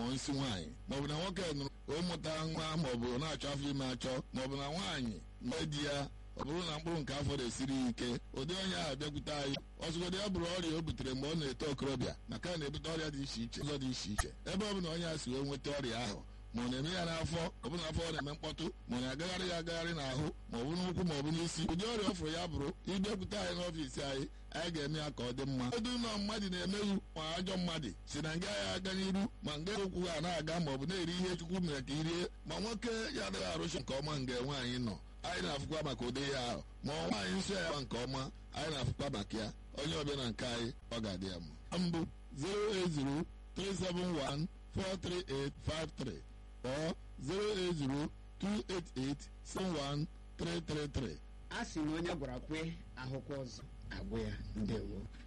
ma ọ nsị nwaanyị maọbụ na nwoke nụrụ ụmụta nwa maọbụ na-achọ afọ ime achọ maọbụ na nwaanyị nne di ya ọ bụrụ na mkpụrụ nke afọ na-esiri ya ike ụdị onye ahụ bịakwute anyị ọzụgodị ya bụrụ ọrịa o butere mgbe ọ na-eto okorobịa maka na na-ebute ọrịa dị iche iche ụzọ dị iche iche ebe ọ bụla onye a si wee nweta ọrịa ahụ ma ọ na-eme ya n'afọ ọ bụ na afọ ọ na-eme mkpọtụ ma ọ na-agagharị ya agagharị n'ahụ ma ọ bụ n'ụkwụ ma ọ bụ n'isi ụdị ọrịa ọ fụrụ ya bụrụ ịbịakwute anyị n'ọfiisi anyị anyị ga-eme ya ka ọ dị mma edu ụlọ mmadụ na-emeghị ma ajọ mmadụ si na nga ya aga n'iru ma nga ụkwụ ha na-aga ma ọ bụ na-eri ihe chukwu mere ka irie ma nwoke ya adịghị arụcha nke ọma nga nwaanyị nọ anyị na-afụkwa maka ụdị ya ahụ ma ọ nwaanyị nsọ ya nke ọma anyị na-afụkwa maka ya onye ọbịa na nke anyị ọ ga-adị ya mma mbụ 08037143853 or 08028871333 a sị na onye gwara kwe ahụkwa ọzọ agwụ ya ndewo